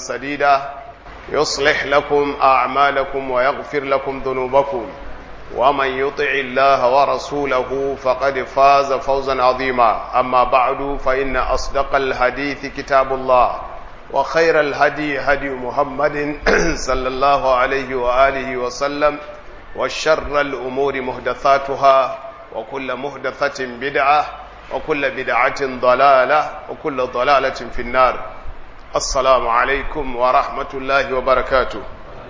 سديدا يصلح لكم أعمالكم ويغفر لكم ذنوبكم ومن يطع الله ورسوله فقد فاز فوزا عظيما أما بعد فإن أصدق الحديث كتاب الله وخير الهدي هدي محمد صلى الله عليه وآله وسلم وشر الأمور مهدثاتها وكل مهدثة بدعة وكل بدعة ضلالة وكل ضلالة في النار السلام عليكم ورحمة الله وبركاته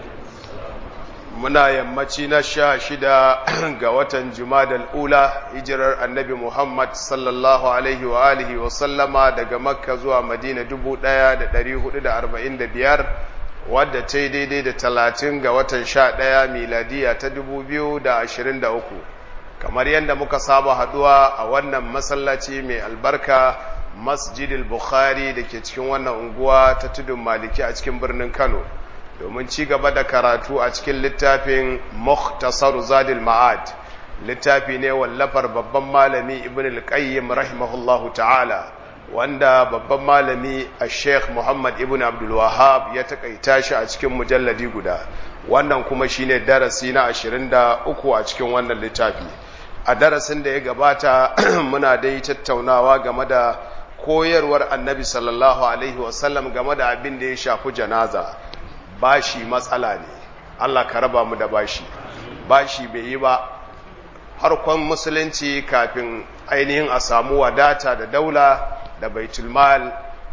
muna yammaci na sha shida ga watan jumadal ula hijirar annabi muhammad sallallahu alaihi wa alihi wa sallama daga makka zuwa madina dubu ɗaya da ɗari hudu da arba'in da biyar wadda ta yi daidai da talatin ga watan sha ɗaya miladiya ta dubu biyu da ashirin da uku kamar yadda muka saba haɗuwa a wannan masallaci mai albarka masjidil bukhari da ke cikin wannan unguwa ta tudun maliki a cikin birnin kano domin ci gaba da karatu a cikin littafin Mukhtasar Zadil Ma'ad littafi ne wallafar babban malami Ibn al-Qayyim rahimahullahu ta'ala wanda babban malami Sheikh Muhammad Ibn Abdul Wahhab ya takaita shi a cikin mujalladi guda wannan kuma shine darasi na 23 a cikin wannan littafi a darasin da ya gabata muna dai tattaunawa game da koyarwar Annabi sallallahu alaihi wasallam game da abin da ya shafi janaza bashi matsala ne Allah ka raba mu da bashi bashi bai yi ba harkon musulunci kafin ainihin a samu wadata da daula da baitulmal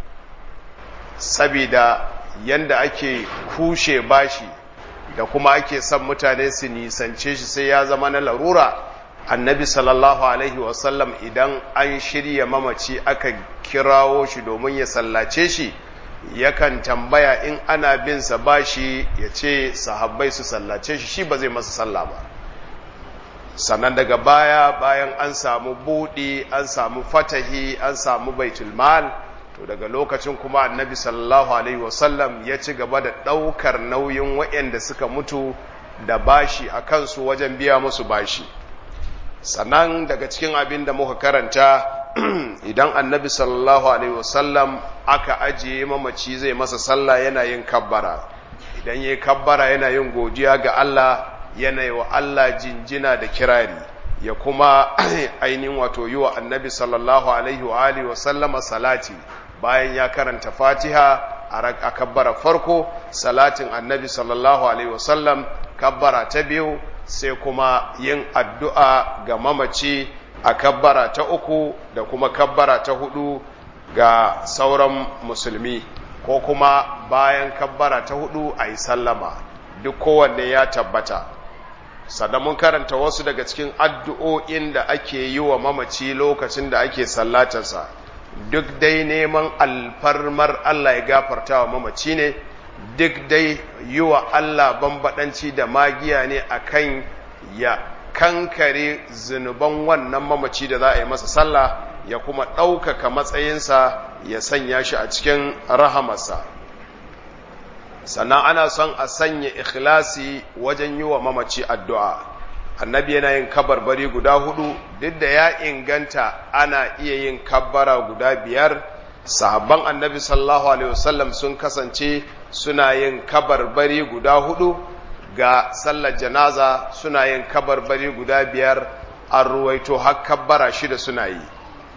sabida yanda ake kushe bashi da kuma ake son mutane su nisance shi sai ya zama na larura annabi sallallahu alaihi wasallam idan an shirya mamaci aka kirawo shi domin ya sallace shi yakan tambaya in ana bin sa bashi ya ce sahabbai su sallace shi shi ba zai masa sallah ba sannan daga baya bayan an samu buɗi an samu fatahi an samu baitul mal to daga lokacin kuma annabi sallallahu alaihi wasallam ya ci gaba da ɗaukar nauyin waɗanda suka mutu da bashi a kansu wajen biya musu bashi sannan daga cikin abin da muka karanta idan annabi sallallahu alaihi wasallam aka ajiye mamaci zai masa sallah yana yin kabbara idan yayi kabbara yana yin godiya ga Allah yana yi wa Allah jinjina da kirari ya kuma ainihin wato yi wa annabi sallallahu alaihi wa alihi wasallama salati bayan ya karanta fatiha a kabbara farko salatin annabi sallallahu alaihi wasallam kabbara ta biyu sai kuma yin addu'a ga mamaci a kabbara ta uku da kuma kabbara ta hudu ga sauran musulmi ko kuma bayan kabbara ta hudu a yi sallama duk kowanne ya tabbata sannan mun karanta wasu daga cikin addu'o'in da ake yi wa mamaci lokacin da ake sallatarsa duk dai neman alfarmar Allah ya gafarta wa mamaci ne duk dai yi wa Allah bambadanci da magiya ne akan ya kankare zunuban wannan mamaci da za a yi masa sallah ya kuma ɗaukaka matsayinsa ya sanya shi a cikin rahamarsa sannan ana son a sanya ikhlasi wajen yi wa mamaci addu'a annabi yana yin kabarbari guda hudu duk da ya inganta ana iya yin kabbara guda biyar sahabban annabi sallallahu alaihi wasallam sun kasance suna yin kabarbari guda hudu ga sallar janaza suna yin kabarbari guda biyar an ruwaito har kabbara shida suna yi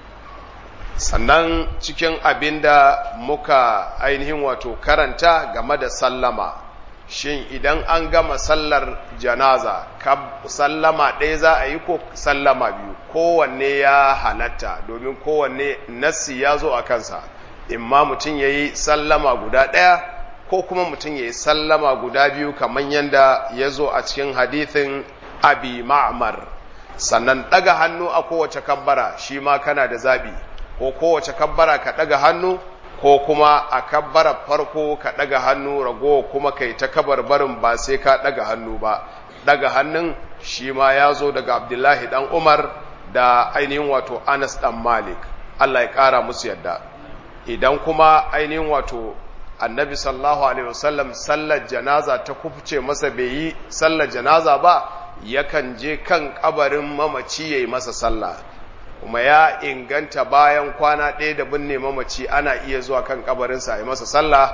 sannan cikin abin da muka ainihin wato karanta game da sallama shin idan an gama sallar janaza sallama ɗaya za a yi ko sallama biyu kowanne ya halatta domin kowanne nassi ya zo a kansa imma mutum ya yi sallama guda ɗaya ko kuma mutum ya yi sallama guda biyu kamar yadda ya zo a cikin hadithin abi ma'amar sannan ɗaga hannu a kowace kabbara shi ma kana da zaɓi ko kowace kabbara ka ɗaga hannu ko kuma a kabbara farko ka ɗaga hannu rago kuma kai ta kabar barin ba sai ka ɗaga hannu ba ɗaga hannun shi ma ya zo daga abdullahi ɗan umar da ainihin wato anas ɗan malik allah ya ƙara musu yadda idan kuma ainihin wato annabi sallallahu alaihi wasallam sallar janaza ta kufce masa bai yi sallar janaza ba yakan je kan kabarin mamaci yayi masa sallah kuma ya inganta bayan kwana ɗaya da binne mamaci ana iya zuwa kan kabarinsa a yi masa sallah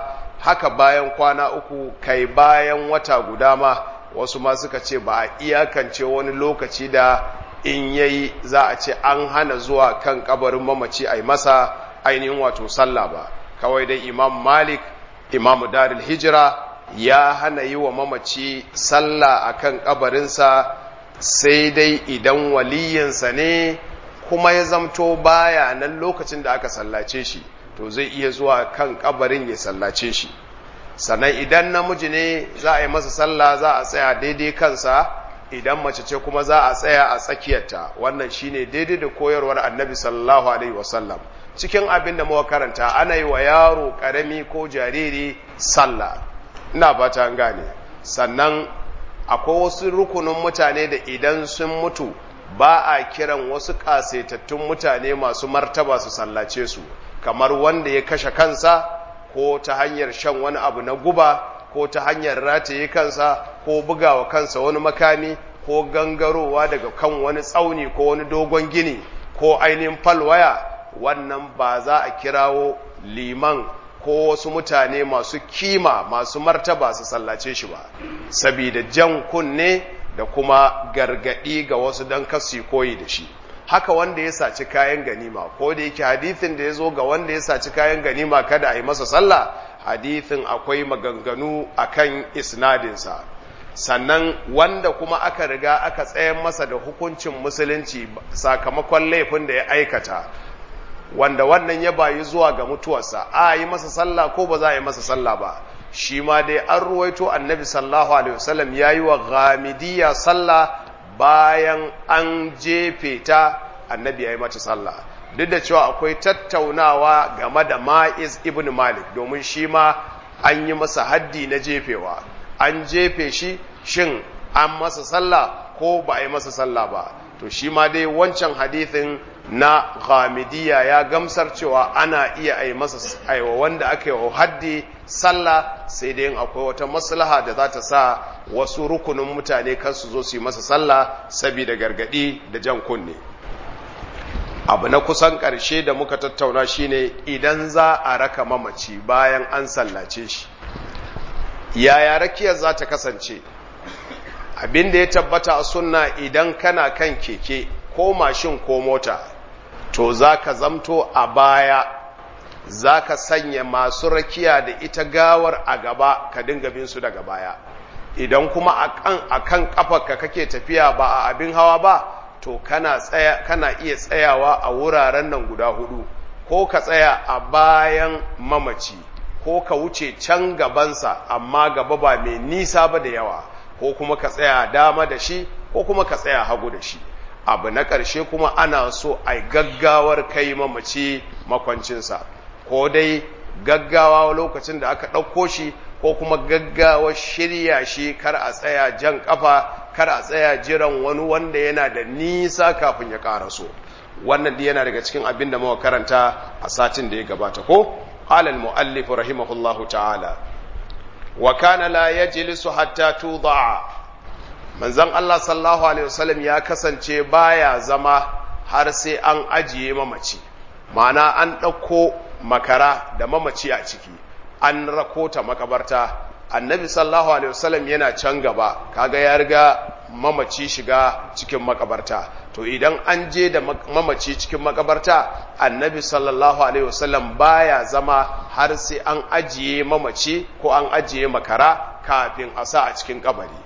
haka bayan kwana uku kai bayan wata guda ma wasu ma suka ce ba a iyakance wani lokaci da in yayi za a ce an hana zuwa kan kabarin mamaci a yi masa ainihin wato sallah ba kawai dai imam malik imam darul hijira ya hana yi wa mamaci sallah a kan kabarinsa sai dai idan waliyinsa ne kuma ya zamto baya nan lokacin da aka sallace shi to zai iya zuwa kan kabarin ya sallace shi sannan idan namiji ne za a yi masa sallah za a tsaya daidai kansa idan mace ce kuma za a tsaya a tsakiyarta wannan shine daidai da koyarwar annabi sallallahu alaihi wasallam cikin abin da muka karanta ana yi wa yaro karami ko jariri sallah ina ba ta gane sannan akwai wasu rukunin mutane da idan sun mutu ba a kiran wasu kasaitattun mutane masu martaba su sallace su kamar wanda ya kashe kansa ko ta hanyar shan wani abu na guba ko ta hanyar rataye kansa ko bugawa kansa wani makami ko gangarowa daga kan wani tsauni ko wani dogon gini ko ainihin falwaya wannan ba za a kirawo liman ko wasu mutane masu kima masu martaba su sallace shi ba sabida jan kunne da kuma gargadi ga wasu don kasu koyi da shi haka wanda ya saci kayan ganima ko da yake hadithin da ya zo ga wanda ya saci kayan ganima kada a yi masa sallah hadithin akwai maganganu akan isnadinsa sannan wanda kuma aka riga aka tsayan masa da hukuncin musulunci sakamakon laifin da ya aikata wanda wannan ya bayi zuwa ga mutuwarsa a yi masa sallah ko ba za a yi masa sallah ba shi ma dai an ruwaito annabi sallallahu alaihi wasallam ya yi wa ghamidiyya sallah bayan an jefe ta annabi ya yi mata sallah duk da cewa akwai tattaunawa game da ma'iz ibn malik domin shi ma an yi masa haddi na jefewa an jefe shi shin an masa sallah ko ba a yi masa sallah ba to shi ma dai wancan hadithin na ghamidiyya ya gamsar cewa ana iya a yi masa aiwa wanda aka yi wa haddi sallah sai dai akwai wata maslaha da za ta sa wasu rukunin mutane kan su zo su yi masa sallah saboda gargadi da jan kunne abu na kusan ƙarshe da muka tattauna shine idan za a raka mamaci bayan an sallace shi yaya rakiyar za ta kasance abin da ya tabbata a sunna idan kana kan keke ko mashin ko mota to za ka zamto a baya za ka sanya masu rakiya da ita gawar a gaba ka dinga bin su daga baya idan kuma a kan kafarka kake tafiya ba a abin hawa ba to kana, tsaya, kana iya tsayawa a wuraren nan guda hudu ko ka tsaya a bayan mamaci ko ka wuce can gabansa amma gaba ba mai nisa ba da yawa ko kuma ka tsaya dama da shi ko kuma ka tsaya hagu da shi abu na ƙarshe kuma ana so a gaggawar kai mamaci makwancinsa ko dai gaggawa lokacin da aka ɗauko shi ko kuma gaggawar shirya shi kar a tsaya jan ƙafa kar a tsaya jiran wani wanda yana da nisa kafin ya ƙaraso wannan yana daga cikin abin da muka karanta a satin da ya gabata ko قال المؤلف رحمه الله تعالى وكان لا يجلس حتى توضع manzon Allah sallallahu alaihi wasallam ya kasance baya zama har sai an ajiye mamaci ma'ana an ɗauko makara da mamaci a ciki an rako ta makabarta annabi sallallahu alaihi wasallam yana can gaba kaga ya riga mamaci shiga cikin makabarta to idan an je da mamaci cikin makabarta annabi sallallahu alaihi wasallam baya zama har sai an ajiye mamaci ko an ajiye makara kafin a sa a cikin kabari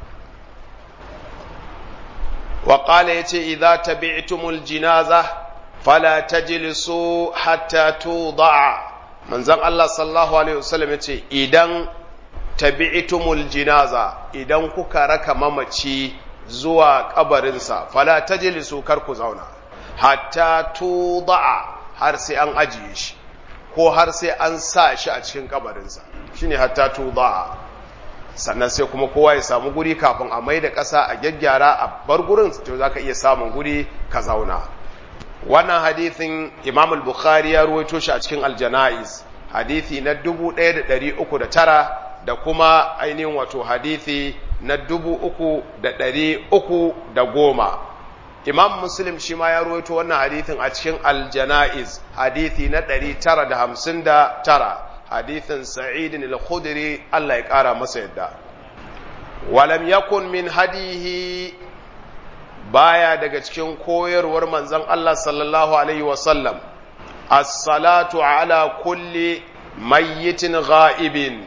wa qala yace idza tabi'tumul jinaza fala tajlisu hatta tuda'a manzon Allah sallallahu alaihi wasallam yace idan tabi'tumul jinaza idan kuka raka mamaci zuwa kabarinsa fala tajlisu kar ku zauna hatta tuda'a har sai an ajiye shi ko har sai an sa shi a cikin kabarinsa shine hatta tuda'a sannan sai kuma kowa ya samu guri kafin a mai da ƙasa a gyaggyara a bar gurin to zaka iya samun guri ka zauna wannan hadithin Imam al-Bukhari ya ruwaito shi a cikin al-Janaiz hadithi na 1309 da kuma ainihin wato hadithi na dubu uku da ɗari uku da goma imam muslim shi ma ya ruwaito wannan hadithin a cikin aljana'iz hadithi na ɗari tara da hamsin da tara hadithin sa'idin al-khudri Allah ya ƙara masa yadda walam yakun min hadihi baya daga cikin koyarwar manzon Allah sallallahu alaihi wasallam as-salatu ala kulli mayyitin ghaibin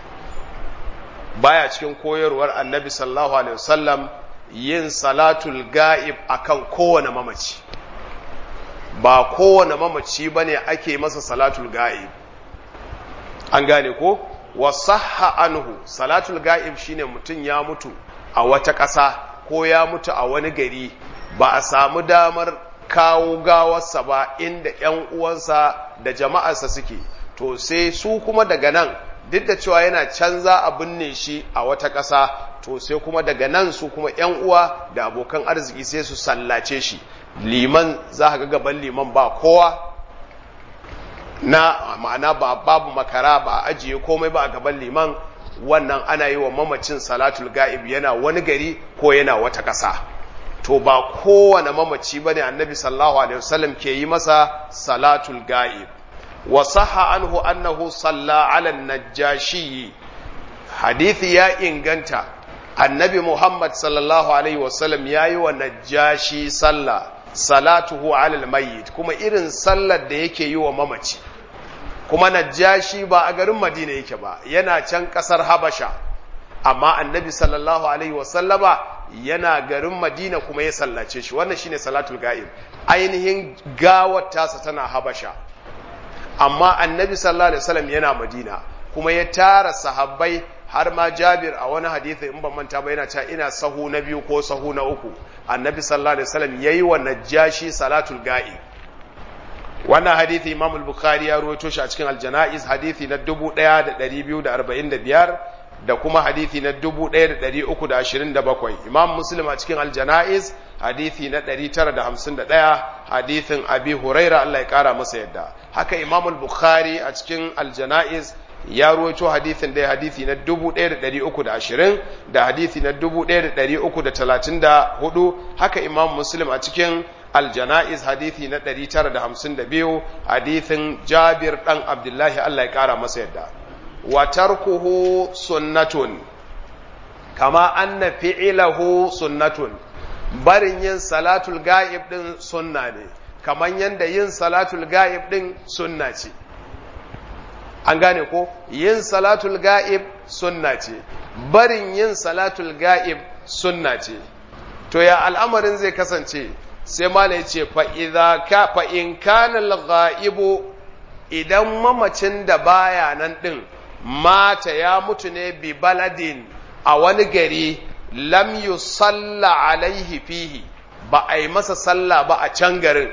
baya cikin koyarwar annabi sallallahu alaihi wasallam yin salatul ga'ib akan kowane mamaci ba kowane mamaci bane ake masa salatul ga'ib an gane ko wa sahha anhu salatul ga'ib shine mutum ya mutu a wata ƙasa ko ya mutu a wani gari ba a samu damar kawo gawarsa ba inda ‘yan uwansa da jama'arsa suke to sai su kuma daga nan duk da cewa yana canza a binne shi a wata ƙasa to sai kuma daga nan su kuma ‘yan uwa da abokan arziki sai su sallace shi liman za ga gaban liman ba kowa na ma'ana ba babu makara ba ajiye komai ba a gaban liman wannan ana yi wa mamacin salatul ga'ib yana wani gari ko yana wata ƙasa to ba kowane mamaci bane annabi sallallahu alaihi wasallam ke yi masa salatul ga'ib wa sahha anhu annahu salla ala najashi hadithi ya inganta annabi muhammad sallallahu alaihi wasallam yayi wa najashi sallah salatuhu ala almayyit kuma irin sallar da yake yi wa mamaci kuma najashi ba a garin madina yake ba yana can kasar habasha amma annabi sallallahu alaihi wasallama yana garin madina kuma ya sallace shi wannan shine salatul ga'ib ainihin gawar tasa tana habasha amma annabi sallallahu alaihi wasallam yana madina kuma ya tara sahabbai har ma jabir a wani hadisi in ban manta ba yana cewa ina sahu na biyu ko sahu na uku annabi sallallahu alaihi wasallam yayi wa najashi salatul ga'ib wannan hadithi imam al-bukhari ya rawaito shi a cikin al-janaiz hadithi na 1245 da kuma hadithi na 1327 imam muslim a cikin al-janaiz hadithi na 951 hadithin abi huraira Allah ya kara masa yadda haka imam al-bukhari a cikin al-janaiz ya ruwaito hadithin da hadithi na 1320 da hadithi na 1334 haka imam muslim a cikin aljana'iz hadithi na 952 hadithin jabir dan abdullahi Allah ya kara masa yadda wa tarkuhu sunnatun kama anna fi'lahu sunnatun barin yin salatul ga'ib din sunna ne kaman yanda yin salatul ga'ib din sunna ce an gane ko yin salatul ga'ib sunna ce barin yin salatul ga'ib sunna ce to ya al'amarin zai kasance sai mala ya ce fa'in kanal ga'ibu idan mamacin da baya nan ɗin mata ya mutu ne bi baladin a wani gari lam yu salla alaihi fihi ba a yi masa salla ba a can garin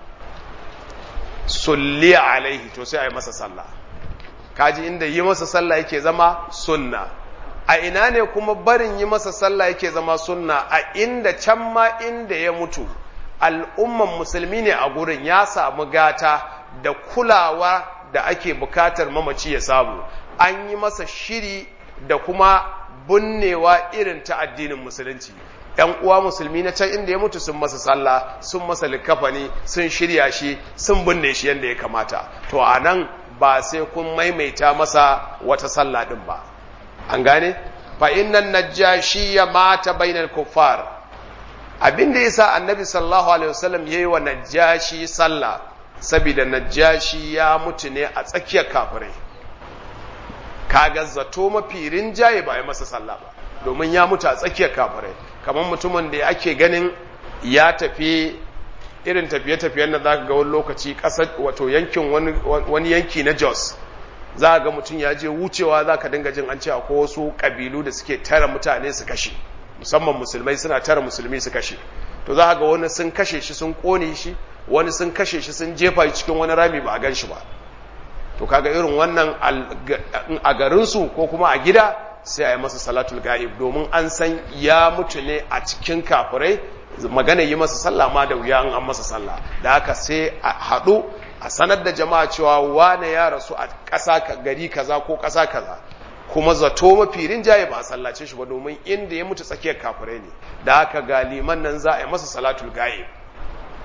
sulliya alaihi to sai a yi masa salla kaji inda yi masa salla yake zama sunna a ina ne kuma barin yi masa salla yake zama sunna a inda can ma inda ya mutu al'umman musulmi ne a gurin ya samu gata da kulawa da ake bukatar mamaci ya samu an yi masa shiri da kuma bunnewa irin ta addinin musulunci ‘yan uwa musulmi na can inda ya mutu sun masa sallah sun masa likafani sun shirya shi sun binne shi yadda ya kamata to a nan ba sai kun maimaita masa wata sallah ɗin ba an gane fa innan najashi ya mata bainal kuffar abin da yasa annabi sallallahu alaihi wasallam yayi wa najashi sallah saboda najashi ya mutu ne a tsakiyar kafirai kaga zato mafi rinjaye ba yi masa sallah ba domin ya mutu a tsakiyar kafirai kamar mutumin da ake ganin ya tafi irin tafiye-tafiyen da zaka ga wani lokaci kasar wato yankin wani yanki na Jos za ga mutum ya je wucewa za ka dinga jin an ce akwai wasu kabilu da suke tara mutane su kashe musamman musulmai suna tara musulmi su kashe to za ga wani sun kashe shi sun kone shi wani sun kashe shi sun jefa shi cikin wani rami ba a gan shi ba to kaga irin wannan a garinsu ko kuma a gida sai a yi masa salatul ga'ib domin an san ya mutu ne a cikin kafirai magana yi masa sallah ma da wuya an masa sallah da haka sai a haɗu a sanar da jama'a cewa wane ya rasu a ƙasa gari kaza ko ƙasa kaza kuma zato mafi rinjaye ba a sallace shi ba domin inda ya mutu tsakiyar kafirai ne da haka ga liman nan za a yi masa salatul ga'ib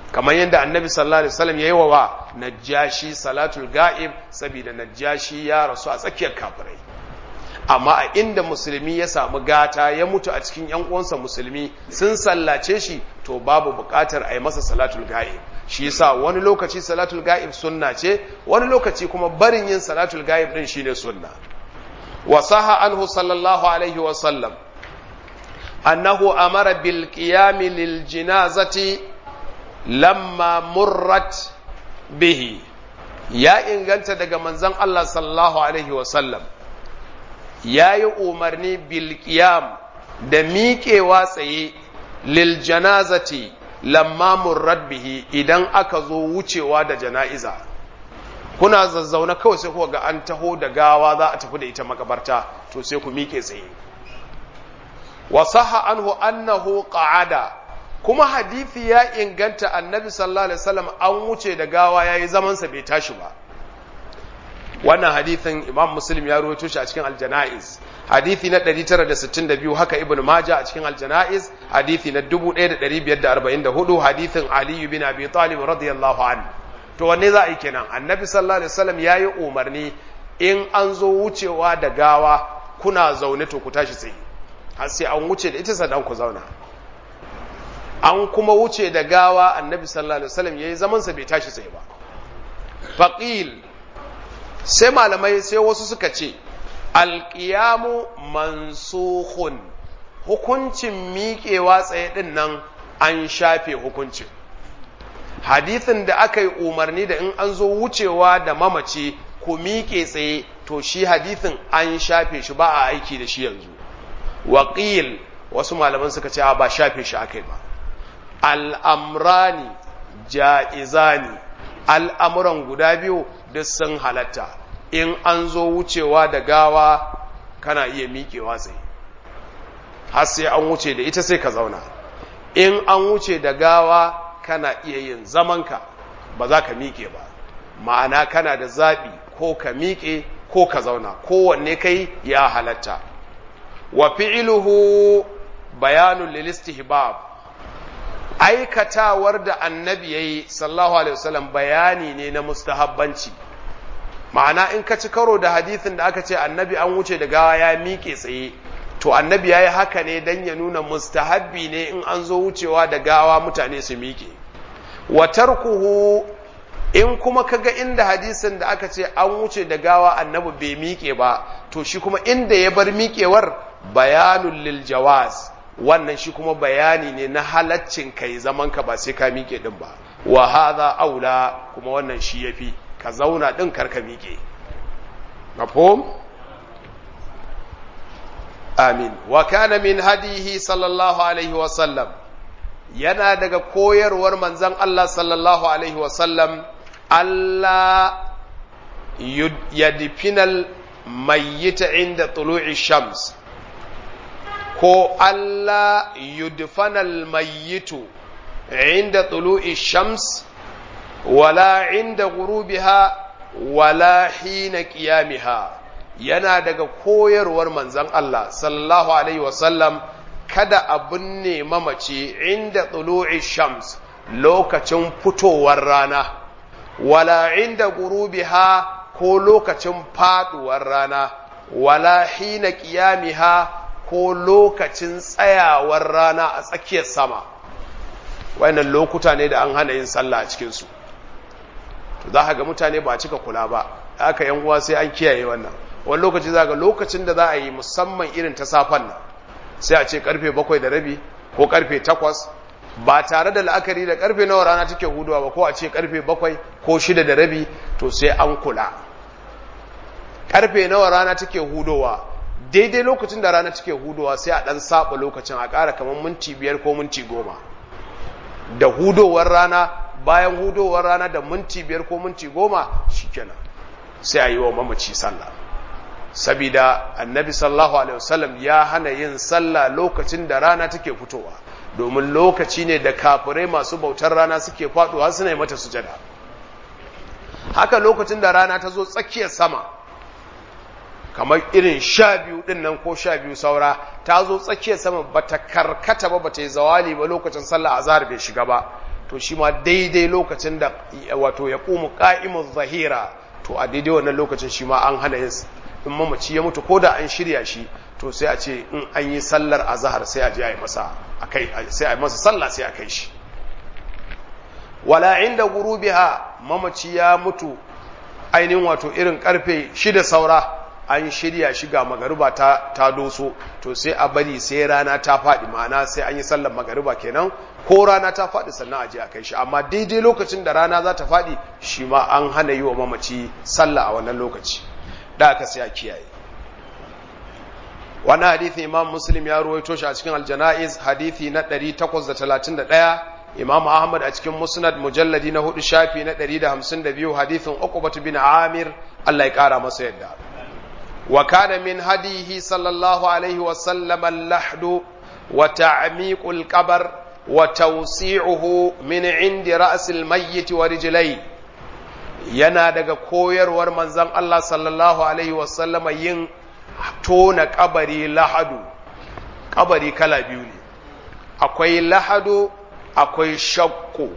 kamar yadda annabi sallallahu alaihi wasallam yayi wa najashi salatul ga'ib saboda najashi ya rasu a tsakiyar kafirai amma a inda musulmi ya samu gata ya mutu a cikin yan uwansa musulmi sun sallace shi to babu buƙatar a yi masa salatul ga'ib shi yasa wani lokaci salatul ga'ib sunna ce wani lokaci kuma barin yin salatul ga'ib din shine sunna wa saha anhu sallallahu alaihi wa sallam annahu amara bil qiyam lil janazati lamma murrat bihi ya inganta daga manzon Allah sallallahu alaihi wa sallam yayi umarni bil qiyam da miƙewa tsaye lil janazati lamma murrat bihi idan aka zo wucewa da jana'iza kuna zazzauna kawai sai kuka ga an taho da gawa za a tafi da ita makabarta to sai ku miƙe tsaye wa sahha anhu annahu qa'ada kuma hadisi ya inganta annabi sallallahu alaihi wasallam an wuce da gawa yayi zaman sa bai tashi ba wannan hadisin imam muslim ya rawaito shi a cikin aljanaiz hadisi na 962 haka ibnu maja a cikin aljanaiz hadisi na 1544 hadisin ali bin abi talib radiyallahu anhu to wanne za a yi kenan annabi sallallahu alaihi wasallam yayi umarni in an zo wucewa da gawa kuna zaune to ku tashi tsaye har sai an wuce da ita sannan ku zauna an kuma wuce da gawa annabi sallallahu alaihi wasallam yayi zaman sa bai tashi tsaye ba faqil sai malamai sai wasu suka ce alƙiyamu mansukhun hukuncin miƙewa tsaye ɗin nan an shafe hukuncin hadithin da aka yi umarni da in an zo wucewa da mamaci ku miƙe tsaye to shi hadithin an shafe shi ba a aiki da shi yanzu waƙil wasu malaman suka ce ba shafe shi aka yi ba al'amrani ja'izani al'amuran guda biyu duk sun halatta in an zo wucewa da gawa kana iya miƙewa tsaye har sai an wuce da ita sai ka zauna in an wuce da gawa kana iya yin zamanka ba za ka miƙe ba ma'ana kana da zaɓi ko ka miƙe ko ka zauna kowanne kai ya halatta wa fi'iluhu bayanun lilistihbab aikatawar da annabi yayi sallallahu alaihi wasallam bayani ne na mustahabbanci ma'ana in ka ci karo da hadithin da aka ce annabi an wuce da gawa ya miƙe tsaye to annabi ya yi haka ne don ya nuna mustahabbi ne in an zo wucewa da gawa mutane su miƙe wa tarkuhu in kuma kaga inda hadisin da aka ce an wuce da gawa annabi bai miƙe ba to shi kuma inda ya bar miƙewar bayanul lil jawaz wannan shi kuma bayani ne na halaccin kai zaman ka ba sai ka miƙe din ba wa hadha aula kuma wannan shi yafi ka zauna din karka miƙe mafhum amin wa kana min hadihi sallallahu alaihi wa sallam yana daga koyarwar manzon Allah sallallahu alaihi wa sallam Allah yadfinal mayyita inda tulu'i shams ko Allah yudfanal mayyitu inda tulu'i shams wala inda gurubiha wala hina qiyamiha yana daga koyarwar manzon Allah sallallahu alaihi wasallam kada a binne mamaci inda tulu'i shams lokacin fitowar rana wala inda gurubiha ko lokacin faduwar rana wala hina qiyamiha ko lokacin tsayawar rana a tsakiyar sama wayannan lokuta ne da an hana yin sallah a cikin su to za ga mutane ba cika kula ba aka yan uwa sai an kiyaye wannan wani lokaci za ga lokacin da za a yi musamman irin ta safan nan sai a ce karfe bakwai da rabi ko karfe takwas ba tare da la'akari da karfe nawa rana take huduwa ba ko a ce karfe bakwai ko shida da rabi to sai an kula karfe nawa rana take hudowa daidai lokacin da rana take hudowa sai a dan saba lokacin a ƙara kamar minti biyar ko minti goma da hudowar rana bayan hudowar rana da minti biyar ko minti goma shikenan sai a yi wa mamaci sallah sabida annabi sallallahu alaihi wasallam ya hana yin sallah lokacin da rana take fitowa domin lokaci ne da kafirai masu bautar rana suke faduwa suna yi mata sujada haka lokacin da rana ta zo tsakiyar sama kamar irin sha biyu din nan ko sha biyu saura ta zo tsakiyar sama ba ta karkata ba ba ta yi zawali ba lokacin sallah azhar bai shiga ba to shi ma daidai lokacin da wato ya ƙumu ƙa'imun zahira to a daidai wannan lokacin shi ma an hana yin in mamaci ya mutu ko da an shirya shi to sai a ce in an yi sallar azahar sai a je a yi masa sai a yi masa sallah sai a kai shi wala inda gurubiha mamaci ya mutu ainihin wato irin karfe shida saura an shirya shi ga magariba ta, ta doso to sai a bari sai rana ta faɗi ma'ana sai an yi sallar magariba kenan ko rana ta faɗi sannan a je a kai shi amma daidai lokacin da rana za ta faɗi shi ma an hana yi wa mamaci sallah a wannan lokaci da aka sai a kiyaye wannan hadithi imam muslim ya ruwaito shi a cikin aljana'iz hadithi na 831 imam ahmad a cikin musnad mujalladi na hudu shafi na 152 hadithin uqbah bin amir Allah ya kara masa yadda wa kana min hadihi sallallahu alaihi wa sallam al-lahd wa ta'miqul qabr wa tawsi'uhu min 'indi ra's al-mayyit wa rijlai yana daga koyarwar manzon Allah sallallahu alaihi wa sallam yin tona kabari lahadu kabari kala biyu ne akwai lahadu akwai shakku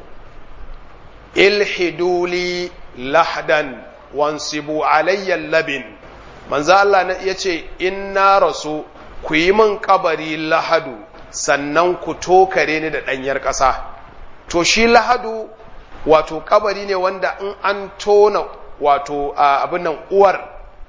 ilhiduli lahdan wansibu alayyan labin manzo Allah ya ce in na rasu ku yi min kabari lahadu sannan ku tokare ni da ɗanyar ƙasa to shi lahadu wato kabari ne wanda in an tona wato abin nan uwar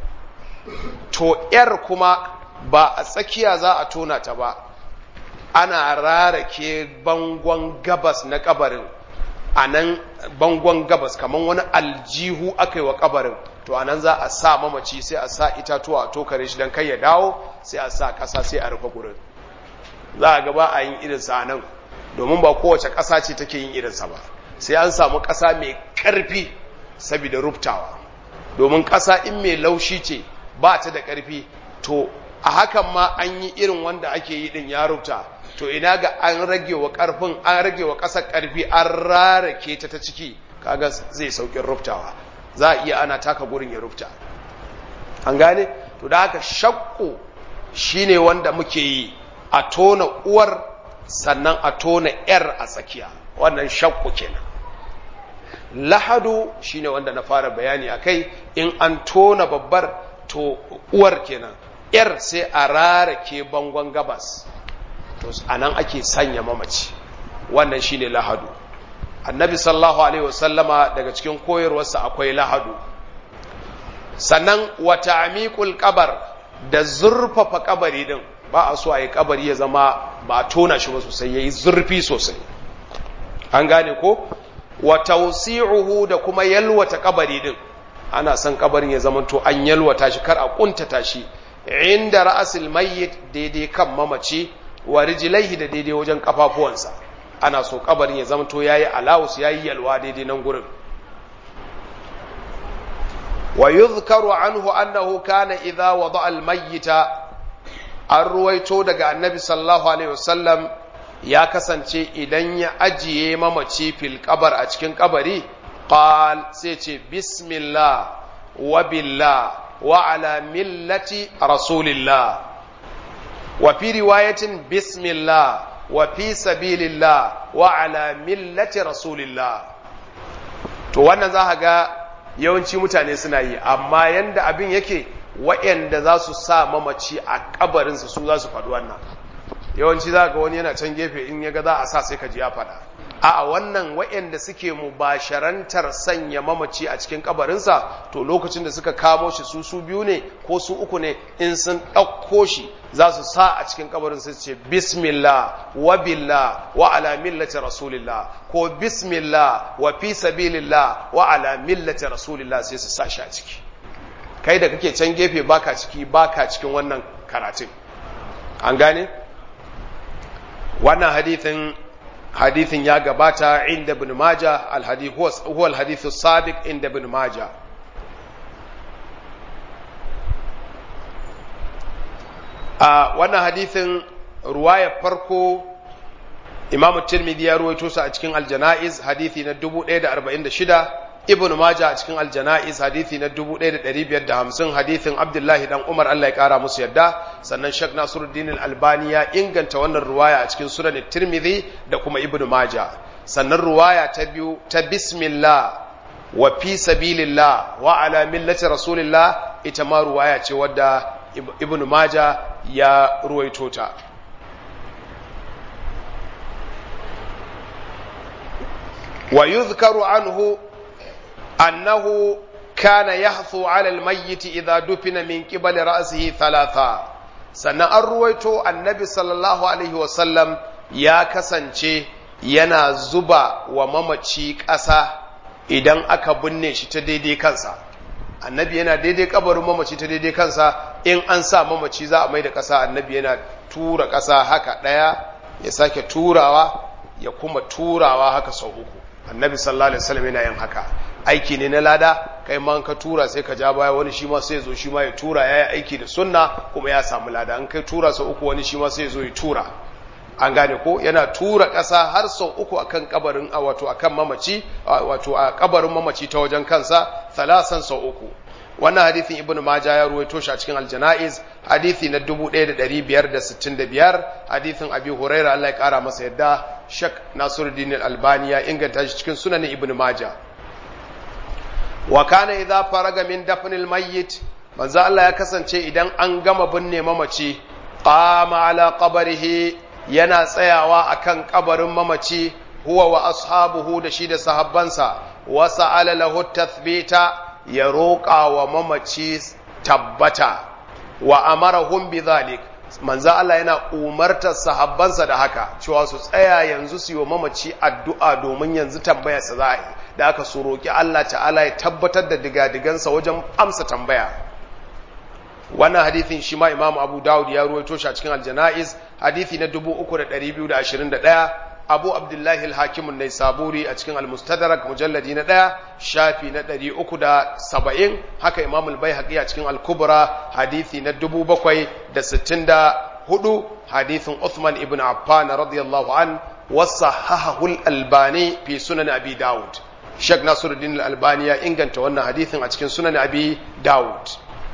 to ‘yar kuma ba a tsakiya za a tona ta ba ana rarake bangon gabas na kabarin a nan bangon gabas kamar wani aljihu aka yi wa kabarin to a nan za a sa mamaci sai a sa itatuwa a tokare shi don kai ya dawo sai a sa ƙasa sai a rufe gurin za a gaba a yin irinsa a nan domin ba kowace ƙasa ce take yin irinsa ba sai an samu ƙasa mai ƙarfi saboda rubtawa domin ƙasa in mai laushi ce ba ta da ƙarfi to a hakan ma an yi irin wanda ake yi din ya rubuta to ina ga an rage wa ƙarfin an rage wa ƙasar ƙarfi an rarake ta ta ciki kaga zai saukin rubtawa za a iya ana taka gurin ya rubta an gane to da haka shakku shine wanda muke yi a tona uwar sannan a tona yar a tsakiya wannan shakku kenan lahadu shine wanda na fara bayani akai in an tona babbar to uwar kenan yar sai a rarake bangon gabas to anan ake sanya mamaci wannan shine lahadu annabi sallallahu alaihi wasallama daga cikin koyarwarsa akwai lahadu sannan wa ta'miqul qabar da zurfafa kabari din ba a so a yi kabari ya zama ba tona shi ba sosai yayi zurfi sosai an gane ko wa tawsi'uhu da kuma yalwata kabari din ana son kabarin ya zama to an yalwata shi kar a kuntata shi inda ra'asil mayyit daidai kan mamaci wa rijlaihi da daidai wajen kafafuwansa ana so kabarin ya zama to yayi alawus yayi yalwa daidai nan gurin wa yuzkaru anhu annahu kana idha wada'a al-mayyita an ruwaito daga annabi sallallahu alaihi wasallam ya kasance idan ya ajiye mamaci fil kabar a cikin kabari qal sai ce bismillah wa billah wa ala millati rasulillah wa fi riwayatin bismillah wa fi sabilillah wa ala millati rasulillah to wannan za ga yawanci mutane suna yi amma yanda abin yake waɗanda za su sa mamaci a kabarinsa su za su faɗi wannan yawanci za ga wani yana can gefe in ya ga za a sa sai ka ji ya faɗa a wannan waɗanda suke mubasharantar sanya mamaci a cikin kabarinsa to lokacin da suka kamo shi su su biyu ne ko su uku ne in sun ɗauko shi za su sa a cikin kabarin su ce bismillah wa billah wa ala millati rasulillah ko bismillah wa fi sabilillah wa ala millati rasulillah sai su sa shi a ciki kai da kake can gefe baka ciki baka cikin wannan karatun an gane wannan hadithin hadithin ya gabata inda ibn maja alhadith huwa alhadith sabiq inda ibn maja a wannan hadithin ruwaya farko imamu tirmidhi ya ruwaito sa a cikin aljanaiz hadithi na 1046 ibn Majah a cikin aljana'iz hadithi na 1550 hadithin Abdullahi dan Umar Allah ya kara musu yadda sannan Sheikh Nasiruddin Al-Albani ya inganta wannan ruwaya a cikin Sunan Tirmidhi da kuma Ibn Majah sannan ruwaya ta biyu ta bismillah wa fi sabilillah wa ala millati rasulillah ita ma ruwaya ce wadda ibnu maja ya ruwaito ta wa yuzkaru anhu annahu kana yahthu ala almayyit idha dufina min qibali ra'sihi thalatha sannan an ruwaito annabi sallallahu alaihi wasallam ya kasance yana zuba wa mamaci ƙasa idan aka binne shi ta daidai kansa annabi yana daidai kabarin mamaci ta daidai kansa in an sa mamaci za a mai da ƙasa annabi yana tura ƙasa haka ɗaya ya sake turawa ya kuma turawa haka sau uku annabi sallallahu alaihi wasallam yana yin haka aiki ne na lada kai ma ka tura sai ka ja baya wani shi ma sai zo shi ma ya tura ya yi aiki da sunna kuma ya samu lada an kai tura sau uku wani shi ma sai zo ya tura an gane ko yana tura ƙasa har sau uku akan kabarin a wato akan mamaci wato a kabarin mamaci ta wajen kansa thalasan sau uku wannan hadithin ibn majah ya ruwaito shi a cikin aljanaiz hadithi na 1565 hadithin abi huraira Allah ya kara masa yadda shak nasiruddin al-albani ya inganta shi cikin sunan ibn majah wa kana idza faraga min dafnil mayyit manzo Allah ya kasance idan an gama binne mamaci qama ala qabrihi yana tsayawa akan kabarin mamaci huwa wa ashabuhu da shi da sahabbansa wa sa'ala lahu tathbita ya roƙa wa mamaci tabbata wa amarahum bidhalik manzo Allah yana umartar sahabbansa da haka cewa su tsaya yanzu su yi wa mamaci addu'a domin yanzu tambayarsa za a yi da aka su roƙi Allah ta'ala ya tabbatar da digadigansa wajen amsa tambaya wannan hadithin shi ma imamu abu dawud ya ruwaito shi a cikin aljana'iz hadithi na 3221 abu abdullahi al-hakimun nai saburi a cikin al-mustadrak mujalladi na ɗaya shafi na 370 haka imamu al-baihaqi a cikin al-kubra hadithi na 764 hadithin uthman ibn affan radiyallahu an wasahahahu al-albani fi sunan abi dawud shek nasiruddin al-albani ya inganta wannan hadithin a cikin sunan abi dawud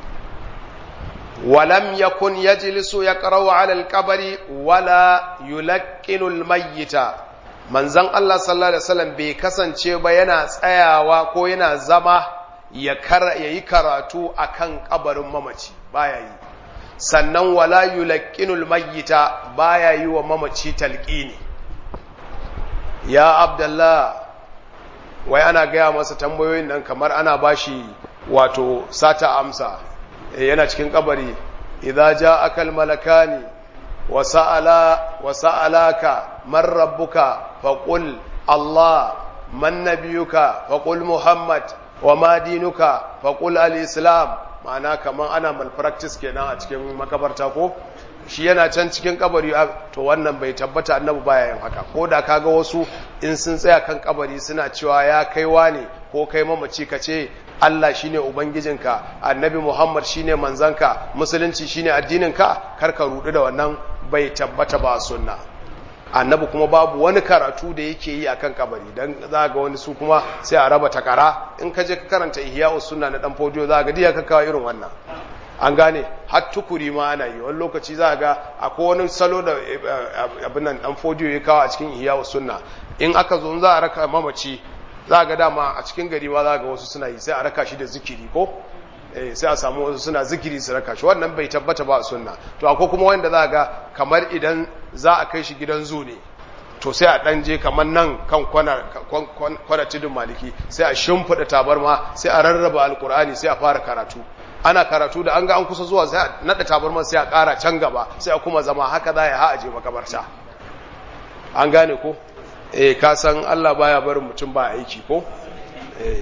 ولم يكن يجلس يقرأ على القبر ولا يلقن الميت manzon Allah sallallahu alaihi wasallam bai kasance ba yana tsayawa ko yana zama ya yi karatu akan kabarin mamaci baya yi sannan wala yulaqqinul mayyita baya yi wa mamaci talqini ya abdullah wai ana gaya masa tambayoyin nan kamar ana bashi wato sata amsa yana cikin kabari idza ja'aka al-malakani wa sa'ala wa sa'alaka man rabbuka faqul Allah man nabiyuka faqul Muhammad wa ma dinuka faqul al-islam ma'ana kaman ana malpractice kenan a cikin makabarta ko shi yana can cikin kabari to wannan bai tabbata annabi baya yin haka ko da kaga wasu in sun tsaya kan kabari suna cewa ya kaiwa ne ko kai mamaci ka ce Allah shine ubangijinka annabi Muhammad shine manzanka musulunci shine addininka kar ka rudu da wannan bai tabbata ba sunna annabi kuma babu wani karatu da yake yi akan kabari dan za ga wani su kuma sai a raba takara in ka je ka karanta ihya'us sunna na dan fodiyo za ga diya ka kawo irin wannan an gane har tukuri ma ana yi wani lokaci za ga akwai wani salo da abin nan dan fodiyo ya kawo a cikin ihya'us sunna in aka zo za a raka mamaci za ga dama a cikin gari ma za ga wasu suna yi sai a raka shi da zikiri ko sai a samu wasu suna zikiri su raka shi wannan bai tabbata ba a sunna to akwai kuma wanda za ga kamar idan za a kai shi gidan zu ne to sai a dan je kamar nan kan kwana tudun maliki sai a shimfiɗa tabarma sai a rarraba alkur'ani sai a fara karatu ana karatu da an ga an kusa zuwa sai a naɗa tabarma sai a ƙara can gaba sai a kuma zama haka za ya ha a je makabarta an gane ko eh ka san Allah baya barin mutum ba aiki ko eh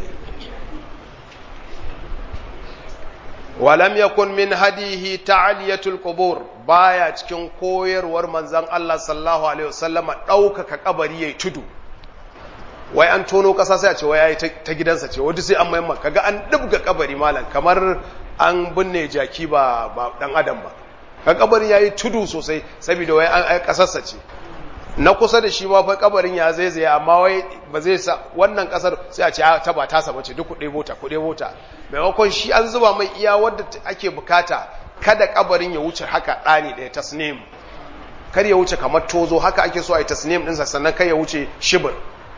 walam yakun min hadihi ta'aliyatul qubur baya cikin koyarwar manzon Allah sallallahu alaihi wasallama daukaka kabari yayi tudu wai an tono kasa sai a ce wai yayi ta gidansa ce wanda sai an mai kaga an dubga kabari malam kamar an binne jaki ba ba dan adam ba ka kabari yayi tudu sosai saboda wai an kasarsa ce na kusa da shi ma fa kabarin ya zaizaye amma wai ba zai sa wannan kasar sai a ce ta ba ta saba ce duk kuɗe mota kuɗe mota maimakon shi an zuba mai iya wadda ake bukata kada kabarin ya wuce haka ɗani ɗaya tasnim kar ya wuce kamar tozo haka ake so a yi tasnim ɗinsa sannan kai ya wuce shibir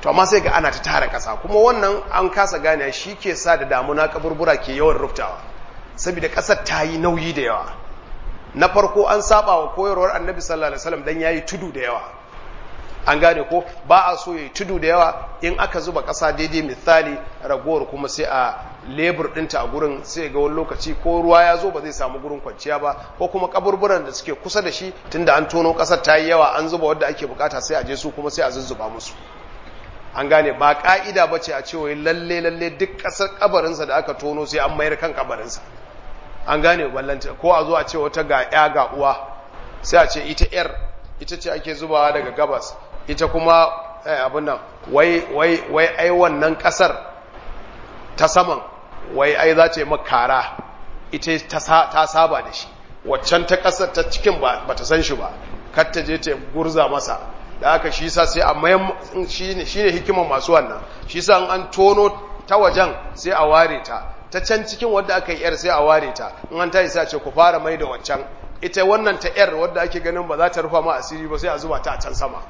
to amma sai ga ana ta tara ƙasa kuma wannan an kasa gane shi ke sa da damuna kaburbura ke yawan ruftawa saboda ƙasar ta yi nauyi da yawa na farko an saba wa koyarwar annabi sallallahu alaihi wasallam dan yayi tudu da yawa an gane ko ba a so yayi tudu da yawa in aka zuba ƙasa daidai misali ragowar kuma sai a lebur ɗinta a gurin sai ga wani lokaci ko ruwa ya zo ba zai samu gurin kwanciya ba ko kuma kaburburan da suke kusa da shi tunda an tono ƙasar ta yi yawa an zuba wadda ake bukata sai a je su kuma sai a zuzzuba musu an gane ba ka'ida ba ce a ce wai lalle lalle duk ƙasar kabarinsa da aka tono sai an mayar kan kabarinsa an gane ballanta ko a zo a ce wata ga ya ga uwa sai a ce ita yar ita ce ake zubawa daga gabas ita kuma abin nan wai wai wai ai wannan ƙasar ta saman wai ai za ta yi makara ita ta saba da shi waccan ta ƙasar ta cikin ba ta san shi ba kar ta je ta gurza masa da aka shi sa sai a mayan shi ne hikimar masu wannan shi sa an tono ta wajen sai a ware ta ta can cikin wadda aka yi yar sai a ware ta in an tayi sai a ce ku fara mai da waccan ita wannan ta yar wadda ake ganin ba za ta rufa ma asiri ba sai a zuba ta a can sama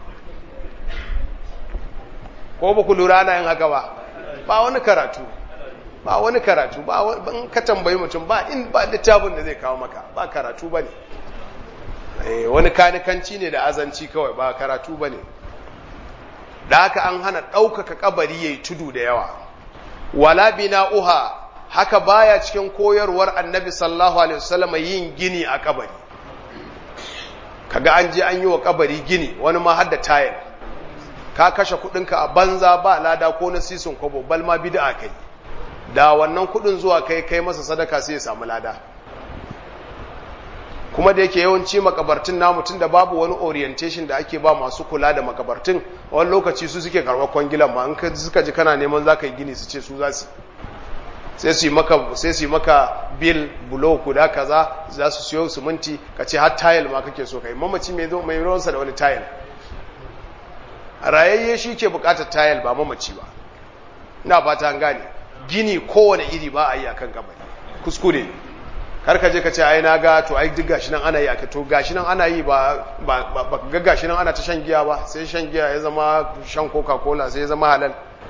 ko ba ku lura ana yin haka ba ba wani karatu ba wani karatu ba in ka tambayi mutum ba in ba littafin da zai kawo maka ba karatu ba ne wani kanikanci ne da azanci kawai ba karatu ba ne da haka an hana ɗaukaka kabari ya yi tudu da yawa wala bina uha haka baya cikin koyarwar annabi sallallahu alaihi wasallam yin gini a kabari kaga an je an yi wa kabari gini wani ma har da tayar ka kashe kudinka a banza ba lada ko na sisin kwabo bal ma bid'a kai da wannan kudin zuwa kai kai masa sadaka sai ya samu lada kuma da yake yawanci makabartun namu tun da babu wani orientation da ake ba masu kula da makabartun wani lokaci su suke karɓar kwangilan ma in suka ji kana neman za ka yi gini su ce su za su sai su yi maka sai su yi maka bil bulo kuda kaza za su siyo siminti ka ce har tile ma kake so kai mamaci mai zo mai ruwansa da wani tile rayayye shi ke bukatar tile ba mamaci ba ina fata an gane gini kowane iri ba a yi akan kabari kuskure kar ka je ka ce ai na ga to ai duk gashi nan ana yi aka to gashi nan ana yi ba ba ba ga gashi nan ana ta shan giya ba sai shan giya ya zama shan coca cola sai ya zama halal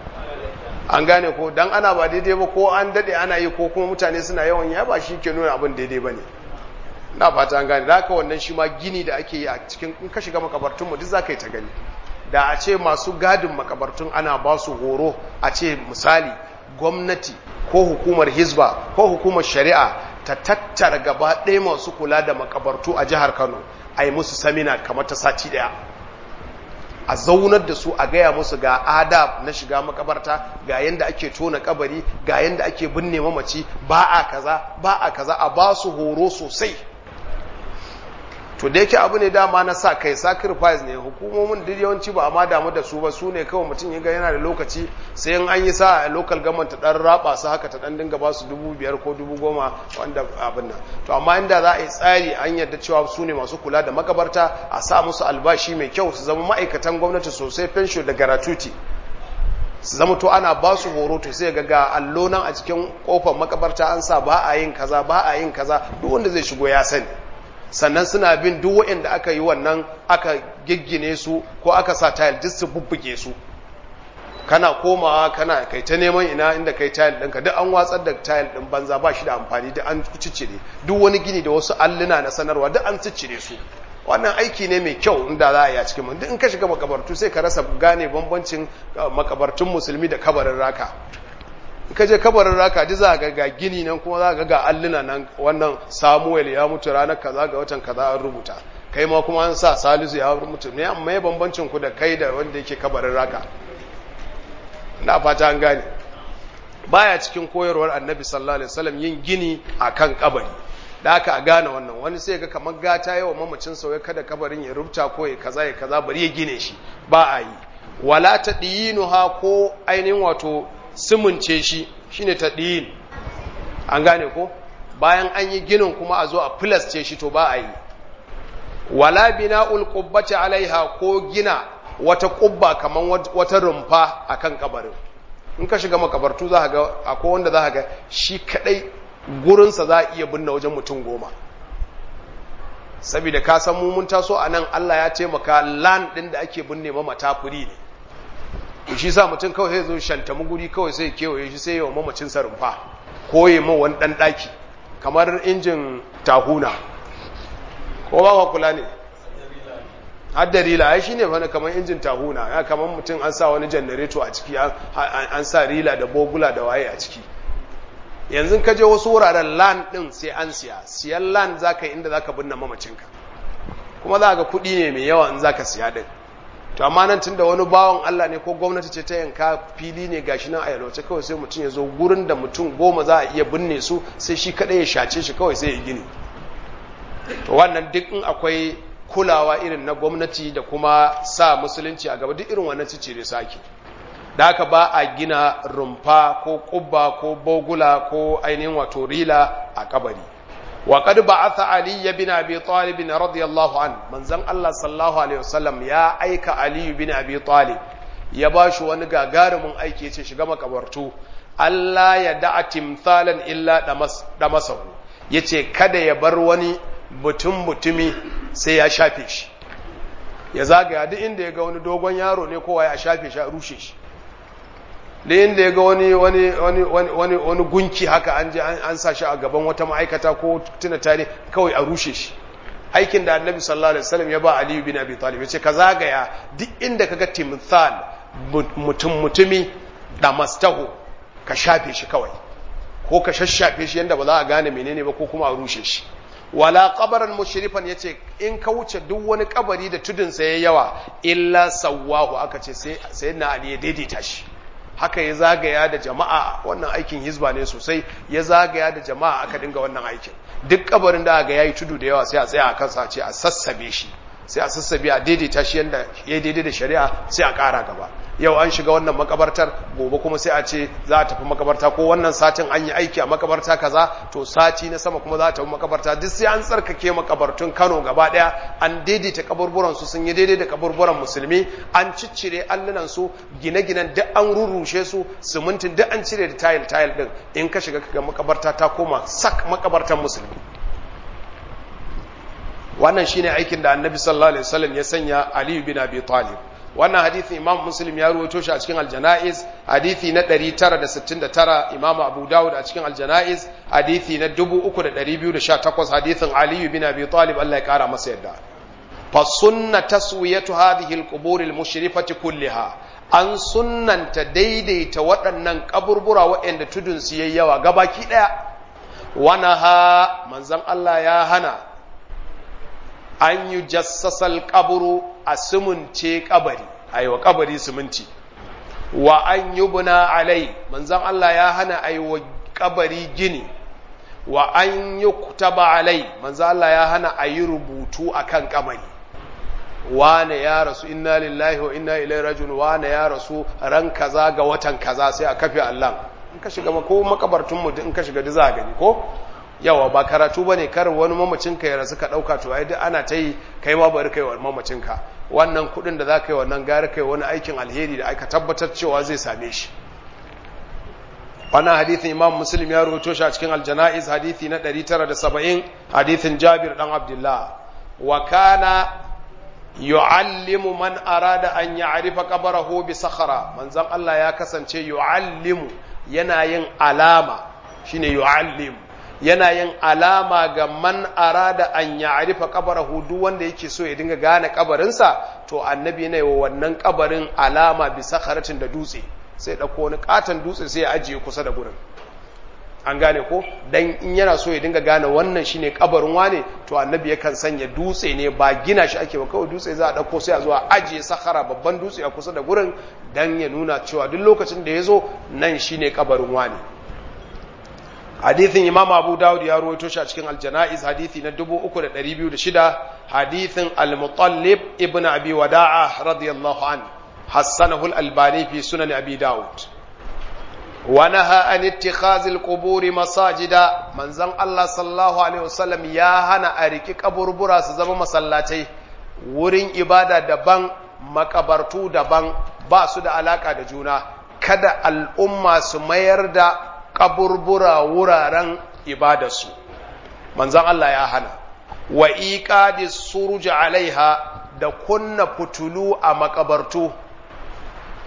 an gane ko dan ana ba daidai ba ko an dade ana yi ko kuma mutane suna yawan ya ba shi ke nuna abin daidai bane na fata an gane da haka wannan shi ma gini da ake yi a cikin in ka shiga makabartun mu duk zaka yi ta gani da a ce masu gadin makabartun ana ba su horo a ce misali gwamnati ko hukumar hizba ko hukumar shari'a ta tattara gaba ɗaya masu kula da makabartu a jihar kano a yi musu samina kamar ta sati ɗaya a zaunar da su a gaya musu ga adab na shiga makabarta ga yadda ake tona kabari ga yadda ake binne mamaci ba a kaza ba a kaza a ba su horo sosai to da yake abu ne dama na sa kai sacrifice ne hukumomin duk yawanci ba amma damu da su ba su ne kawai mutum ya ga yana da lokaci sai in an yi sa a local government ta dan raba su haka ta dan dinga ba su dubu biyar ko dubu goma wanda abin nan to amma inda za a yi tsari an yarda cewa su ne masu kula da makabarta a sa musu albashi mai kyau su zama ma'aikatan gwamnati sosai fensho da garatuti su zama to ana ba su horo to sai ga ga allo nan a cikin kofar makabarta an sa ba a yin kaza ba a yin kaza duk wanda zai shigo ya sani sannan suna bin duk waɗanda aka yi wannan aka giggine su ko aka sa tayil duk su bubbuge su kana komawa kana kai ta neman ina inda kai tayil ɗinka duk an watsar da tayil ɗin banza ba shi da amfani duk an ciccire duk wani gini da wasu alluna na sanarwa duk an ciccire su wannan aiki ne mai kyau inda za a yi a cikin duk in ka shiga makabartu sai ka rasa gane bambancin makabartun musulmi da kabarin raka ka je kabarin raka ji za ga ga gini nan kuma za ga ga alluna nan wannan samuel ya mutu ranar kaza ga watan kaza an rubuta kai ma kuma an sa salisu ya mutu ne amma ya bambancin ku da kai da wanda yake kabarin raka na fata an gane baya cikin koyarwar annabi sallallahu alaihi wasallam yin gini akan kabari da aka a gane wannan wani sai ga kamar gata yawa mamacin sauye kada kabarin ya rubuta ko ya kaza ya kaza bari ya gine shi ba a yi wala tadiyinuha ko ainihin wato simince shi shine taɗiyin an gane ko bayan an yi ginin kuma a zo a filasce shi to ba a yi wala bina'ul qubbati alaiha ko gina wata ƙubba kaman wata rumfa akan kabarin in ka shiga makabartu za ga akwai wanda za ga shi kadai gurinsa za a iya binne wajen mutum goma saboda ka san mu mun taso a nan Allah ya taimaka lan ɗin da ake binne mamata furi ne shi shi sa mutum kawai sai zo shantami guri kawai sai kewaye shi sai yawa mamacin sa rumfa ko yi ma wani dan daki kamar injin tahuna ko ba ka kula ne hadda rila ai shine fa kamar injin tahuna ya kamar mutum an sa wani janareto a ciki an sa rila da bogula da waye a ciki yanzu ka je wasu wuraren land din sai an siya siyan land zaka inda zaka binne mamacinka kuma za ga kuɗi ne mai yawa in zaka siya din to amma nan tunda wani bawan Allah ne ko gwamnati ce ta yanka fili ne gashi nan a yalwace kawai sai mutum ya zo gurin da mutum goma za a iya binne su sai shi kadai ya shace shi kawai sai ya gini to wannan duk in akwai kulawa irin na gwamnati da kuma sa musulunci a gaba duk irin wannan cice da sake da haka ba a gina rumfa ko kubba ko bogula ko ainihin wato rila a kabari wa qad ba'atha ali ibn abi talib radiyallahu an manzon Allah sallallahu alaihi wasallam ya aika ali ibn abi talib ya bashi wani gagarumin aiki yace shiga makabartu Allah ya da'a timthalan illa damas damasahu yace kada ya bar wani mutum mutumi sai ya shafe shi ya zagaya duk inda ya ga wani dogon yaro ne kowa ya shafe shi a rushe shi da inda ya ga wani wani wani wani wani gunki haka an je an sa shi a gaban wata ma'aikata ko tuna tare kawai a rushe shi aikin da annabi sallallahu alaihi wasallam ya ba aliyu bin abi talib yace ka zagaya duk inda kaga timthal mutum mutumi da mastahu ka shafe shi kawai ko ka shashafe shi yanda ba za a gane menene ba ko kuma a rushe shi wala qabaran mushrifan yace in ka wuce duk wani kabari da tudun sa yayi yawa illa sawahu aka ce sai sayyidina ali ya daidaita shi haka ya zagaya da jama'a wannan aikin hizba ne sosai ya zagaya da jama'a aka dinga wannan aikin duk kabarin da ga yayi tudu da yawa sai a tsaya a kansa ce a sassabe shi sai a sassabe a daidaita shi yanda ya daidai da shari'a sai a ƙara gaba yau an shiga wannan makabartar gobe kuma sai a ce za a tafi makabarta ko wannan satin an yi aiki a makabarta kaza to sati na sama kuma za a tafi makabarta duk sai an tsarkake makabartun Kano gaba daya an daidaita kaburburan su sun yi daidai da kaburburan musulmi an ciccire allunan su gine-ginen duk an rurrushe su simintin duk an cire da tayil tayil din in ka shiga ga makabarta ta koma sak makabartan musulmi wannan shine aikin da annabi sallallahu alaihi wasallam ya sanya Ali bin Abi Talib wannan hadisin Imam Muslim ya ruwaito shi a cikin Al-Janaiz hadisi na 969 Imam Abu Dawud a cikin Al-Janaiz hadisi na 3218 hadisin Ali bin Abi Talib Allah ya kara masa yadda fa sunna taswiyatu hadhihi al-qubur al-mushrifati kullaha an sunnanta daidaita waɗannan kaburbura waɗanda tudun su yayi yawa gabaki daya wana ha manzon Allah ya hana an yi jassasal kaburu a sumunce kabari a yi wa kabari sumunci wa an yi buna alai manzan Allah ya hana a yi wa kabari gini wa an yi kutaba alai manzan Allah ya hana a yi rubutu a kan kabari wane ya rasu inna lillahi wa inna ilai rajun wane ya rasu ran kaza ga watan kaza sai a kafe Allah in ka shiga ko makabartunmu in ka shiga za gani ko yawa ba karatu ba ne kar wani mamacinka ya rasu ka ɗauka to ai duk ana ta yi kai ma bari kai wa mamacinka wannan kuɗin da za ka yi wannan gari kai wani aikin alheri da aka tabbatar cewa zai same shi wannan hadithin imam muslim ya rawaito shi a cikin aljana'iz hadithi na 970 hadithin jabir dan abdullah wa kana yu'allimu man arada an ya'rifa qabrahu bi sakhara manzon Allah ya kasance yu'allimu yana yin alama shine yu'allimu yana yin alama ga man arada an ya arifa kabarahu duk wanda yake so ya dinga gane kabarinsa to annabi yana yi wa wannan kabarin alama bisa karatin da dutse sai ɗauko wani katon dutse sai ya ajiye kusa da gurin an gane ko dan in yana so ya dinga gane wannan shine kabarin wane to annabi yakan sanya dutse ne ba gina shi ake ba kawai dutse za a ɗauko sai a zuwa ajiye sakara babban dutse a kusa da gurin dan ya nuna cewa duk lokacin da ya zo nan shine kabarin wane hadithin imam abu dawud ya ruwaito shi a cikin aljana'iz hadithi na 3206 hadithin al-mutallib ibn abi wada'a radiyallahu an hassanahu al-albani fi sunan abi dawud wa naha an ittikhaz al-qubur masajida manzon Allah sallallahu alaihi wasallam ya hana a riki kaburbura su zama masallatai wurin ibada daban makabartu daban ba su da alaka da juna kada al'umma su mayar da kaburbura wuraren ibadarsu manzan Allah ya hana wa iqadi suruj alaiha da kunna fitulu a makabartu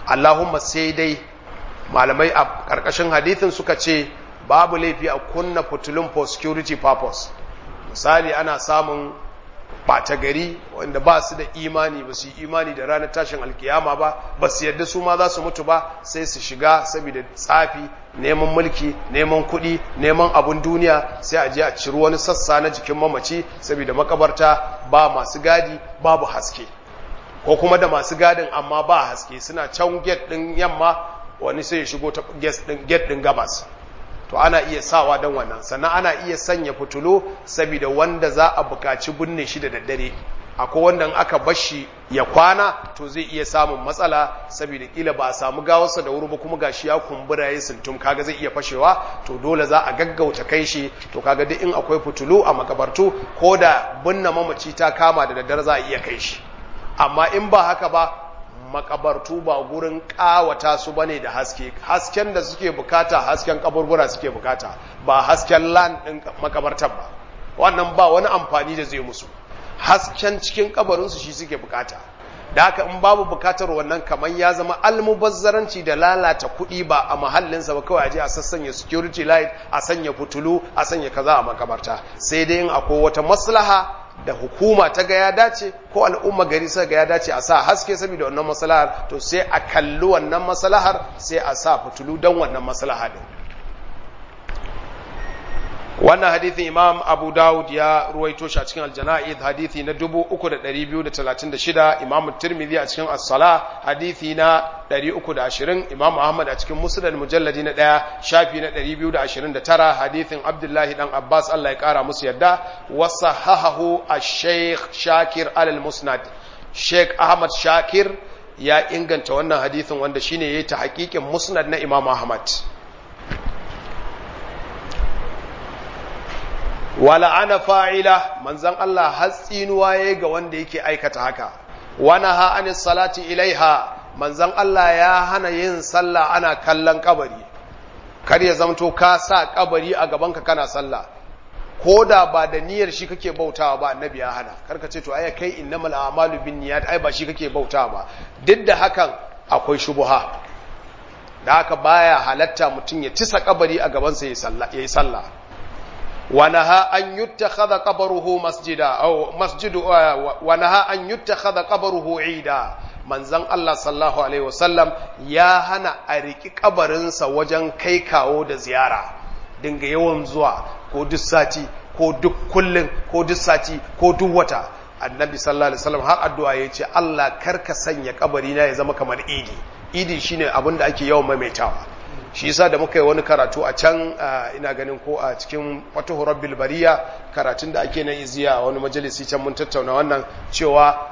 Allahumma sai dai malamai a ƙarƙashin hadithin suka ce babu laifi a kunna fitulun for security purpose misali ana samun ɓata gari wanda ba su da imani ba su yi imani da ranar tashin alkiyama ba ba su yadda su ma za su mutu ba sai su shiga saboda tsafi neman mulki neman kuɗi neman abun duniya sai a je a ciri wani sassa na jikin mamaci saboda makabarta ba masu gadi babu haske ko kuma da masu gadin amma ba haske suna can gate ɗin yamma wani sai ya shigo ta gate ɗin gabas to ana iya sawa don wannan sannan ana iya sanya fitulo saboda wanda za a bukaci binne shi da daddare akwai wanda aka bashi ya kwana to zai iya samun matsala saboda kila ba a samu gawarsa da wuri ba kuma gashi ya kumbura ya sintum kaga zai iya fashewa to dole za a gaggauta kai shi to kaga duk in akwai fitulu a makabartu ko da binne mamaci ta kama da daddare za a iya kai shi amma in ba haka ba makabartu ba gurin kawata su bane da haske hasken da suke bukata hasken kaburbura suke bukata ba hasken lan din makabartar ba wannan ba wani amfani da zai musu hasken cikin kabarinsu shi suke bukata da haka in babu bukatar wannan kamar ya zama almubazzaranci da lalata kuɗi ba a mahallinsa ba kawai aje a sassanya security light a sanya fitulu a sanya kaza a makabarta sai dai in akwai wata maslaha da hukuma ta ga ya dace ko al'umma gari suka ga ya dace a sa haske saboda wannan maslahar to sai a kalli wannan maslahar sai a sa fitulu don wannan maslaha din wannan hadithin imam abu dawud ya ruwaito shi a cikin aljana'id hadithi na 3236 imam tirmidhi a cikin as-sala hadithi na 320 imam ahmad a cikin musnad mujalladi na 1 shafi na 229 hadithin abdullahi dan abbas Allah ya kara musu yadda wa sahahahu ash-shaykh shakir al-musnad sheikh ahmad shakir ya inganta wannan hadithin wanda shine yayi ta hakikin musnad na imam ahmad wala ana fa'ila manzan Allah hatsinuwa ya ga wanda yake aikata haka wana ha an salati ilaiha manzan Allah ya hana yin sallah ana kallon kabari kar ya zamto ka sa kabari a gabanka kana sallah ko da ba da niyyar shi kake bautawa ba annabi ya hana karka ce to ai kai innamal a'malu binniyat ai ba shi kake bautawa ba duk da hakan akwai shubuha da haka baya halatta mutum ya tisa kabari a gabansa yayi sallah ونهى أن يتخذ قبره مسجدا أو مسجد ونهى أن يتخذ قبره عيدا manzon Allah sallallahu alaihi wasallam ya hana a riki kabarinsa wajen kai kawo da ziyara dinga yawan zuwa ko duk sati ko duk kullun ko duk sati ko duk wata annabi sallallahu alaihi wasallam har addu'a ya ce Allah karka sanya kabari na ya zama kamar idi idi shine abin da ake yawan maimaitawa shi yasa da muka yi wani karatu a can ina ganin ko a cikin fatuhu rabbil bariya karatun da ake na iziya wani majalisi can mun tattauna wannan cewa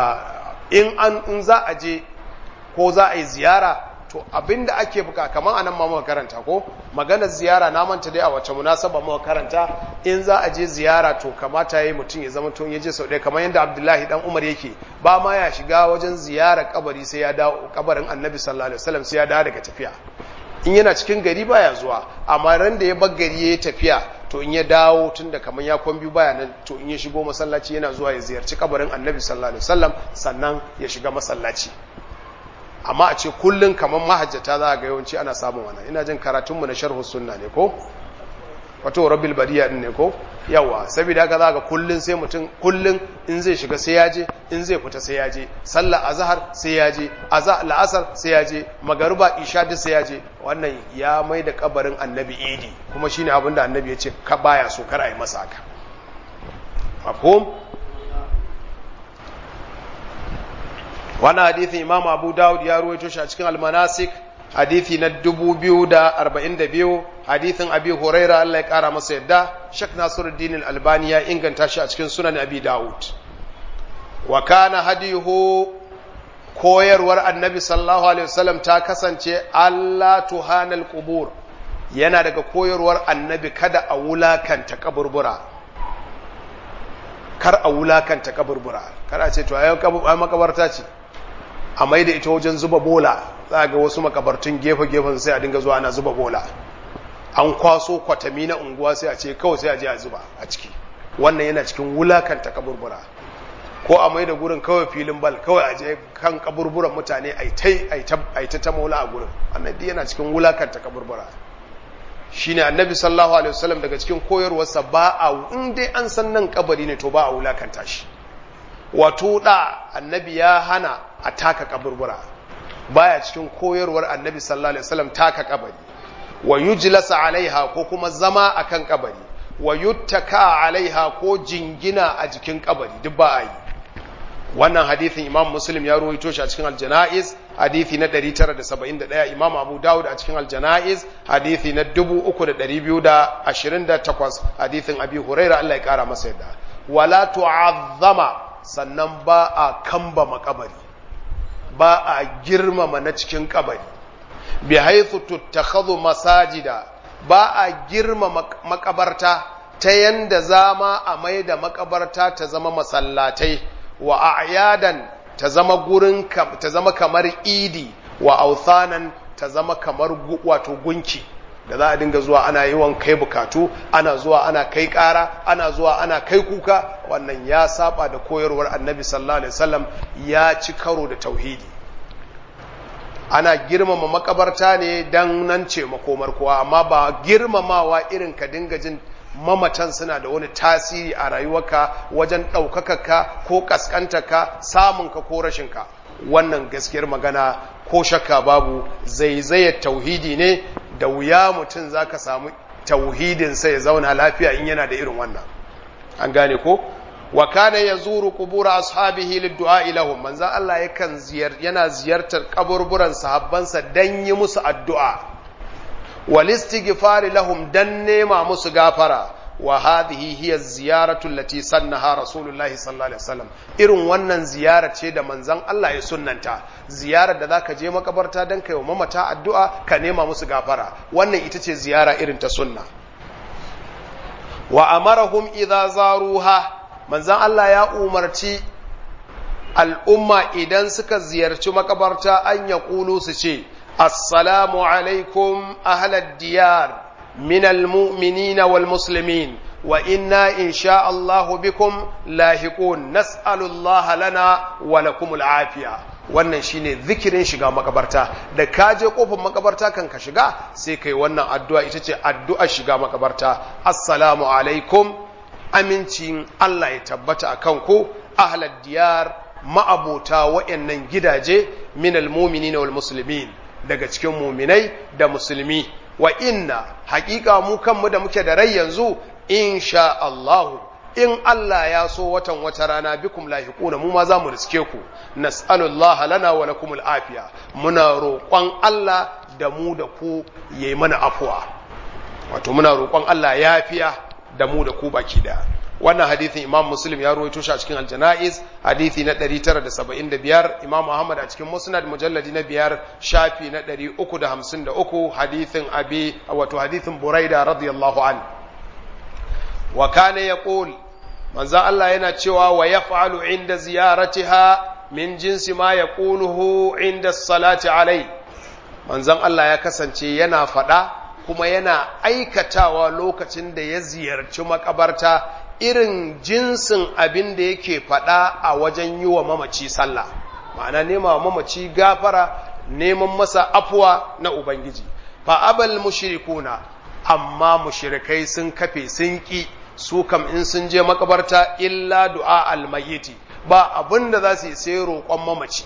in an in za a je ko za a yi ziyara to abinda ake buka kamar anan ma muka karanta ko maganar ziyara na manta dai a wace munasaba muka karanta in za a je ziyara to kamata yayi mutum ya zama tun ya je sau ɗaya kamar yadda Abdullahi dan Umar yake ba ma ya shiga wajen ziyara kabari sai ya dawo kabarin Annabi sallallahu alaihi wasallam sai ya dawo daga tafiya in yana cikin gari baya zuwa amma ran da ya bar gari ya tafiya to in ya dawo tun da kamar ya kwan biyu baya nan to in ya shigo masallaci yana zuwa ya ziyarci kabarin annabi sallallahu alaihi wasallam sannan ya shiga masallaci amma a ce kullun kamar mahajjata za ga yawanci ana samun wannan ina jin karatunmu na sharhu sunna ne ko wato rabbil badiya din ne ko yawa saboda haka za ga kullun sai mutum kullun in zai shiga sai ya je in zai fita sai ya je sallar azhar sai ya je azhar la'asar sai ya je magariba isha duk sai ya je wannan ya mai da kabarin annabi idi kuma shine abin da annabi ya ce ka baya so kar a yi masa haka mafhum wannan hadithin imam abu dawud ya ruwaito shi a cikin almanasik hadithi na 2042 hadithin abi huraira Allah ya kara masa yadda shak nasiruddin albani ya inganta shi a cikin sunan abi dawud wa kana hadiyuhu koyarwar annabi sallallahu alaihi wasallam ta kasance Allah tuhanal qubur yana daga koyarwar annabi kada a wulakanta kaburbura kar a wulakanta kaburbura kar a ce to ayi makabarta ce a mai da ita wajen zuba bola za ga wasu makabartun gefe-gefen sai a dinga zuwa ana zuba bola an kwaso kwatami na unguwa sai a ce kawai sai a je a zuba a ciki wannan yana cikin wulakanta kaburbura ko a mai da gurin kawai filin bal kawai a je kan kaburburan mutane a ta ta maula a gurin annabi yana cikin wulakanta kaburbura shine annabi sallallahu alaihi wasallam daga cikin koyarwarsa ba a in dai an san nan kabari ne to ba a wulakanta shi wato da annabi ya hana a taka kaburbura baya cikin koyarwar annabi sallallahu alaihi wasallam taka kabari wa yujlasa alaiha ko kuma zama akan kabari wa yuttaka alaiha ko jingina a jikin kabari duk ba a yi wannan hadithin imam muslim ya ruwaito shi a cikin aljana'iz hadithi na 971 imam abu dawud a cikin aljana'iz hadithi na 3228 hadithin abi huraira Allah ya kara masa yadda wala tu'azzama sannan ba a kamba makabari ba a girmama na cikin kabari bi haythu tuttakhadhu masajida ba a girmama makabarta ta yanda zama a mai da makabarta ta zama masallatai wa a'yadan ta zama gurin ta zama kamar idi wa authanan ta zama kamar wato gunki da za a dinga zuwa ana yawan kai bukatu ana zuwa ana kai kara ana zuwa ana kai kuka wannan ya saba da koyarwar annabi sallallahu alaihi wasallam ya ci karo da tauhidi ana girmama makabarta ne dan nan ce makomar kowa amma ba girmamawa irin ka dinga jin mamatan suna da wani tasiri a rayuwarka wajen ɗaukakarka ko ƙasƙantarka samunka ko rashinka wannan gaskiyar magana ko shakka babu zaizayar tauhidi ne da wuya mutum za ka samu tauhidinsa ya zauna lafiya in yana da irin wannan an gane ko wa kana yazuru qubur ashabihi lid-du'a lahum manzan Allah yakan ziyar yana ziyartar kaburburan sahabbansa dan yi musu addu'a wal istighfar lahum dan nema musu gafara wa hadhihi hiya ziyaratu allati sannaha rasulullah sallallahu alaihi wasallam irin wannan ziyara ce da manzon Allah ya sunnanta ziyarar da zaka je makabarta dan kai wa mamata addu'a ka nema musu gafara wannan ita ce ziyara irin ta sunna wa amarahum idza zaruha manzon Allah ya umarci al'umma idan suka ziyarci makabarta an ya su ce assalamu alaikum ahlad diyar من المؤمنين والمسلمين وإنا إن شاء الله بكم لاحقون نسأل الله لنا ولكم العافية wannan shine zikirin shiga makabarta da ka je kofar makabarta kan ka shiga sai kai wannan addu'a ita ce addu'a shiga makabarta assalamu alaikum amincin Allah ya tabbata akan ku ahlad diyar ma'abota wa'annan gidaje minal mu'minina wal muslimin daga cikin muminai da musulmi wa inna haƙiƙa mu kanmu da muke da rai yanzu insha Allahu in Allah ya so watan wata rana bikum lahiquna mu ma za mu riske ku nas'alullaha lana wa lakumul afiya muna roƙon Allah da mu da ku yayi mana afuwa wato muna roƙon Allah yafiya da mu da ku baki daya wannan hadithin imam muslim ya ruwaito shi a cikin aljana'iz hadithi na 975 imam ahmad a cikin musnad mujalladi na biyar shafi na 353 hadithin abi wato hadithin buraida radiyallahu an wa kana yaqul manzo Allah yana cewa wa yaf'alu inda ziyaratiha min jinsi ma yaquluhu inda salati alai manzon Allah ya kasance yana fada kuma yana aikatawa lokacin da ya ziyarci makabarta irin jinsin abin da yake faɗa a wajen yi wa mamaci sallah ma'ana nema wa mamaci gafara neman masa afuwa na ubangiji fa abal mushrikuna amma mushrikai sun kafe sun ki su kam in sun je makabarta illa du'a almayyiti ba abin da za su yi sai roƙon mamaci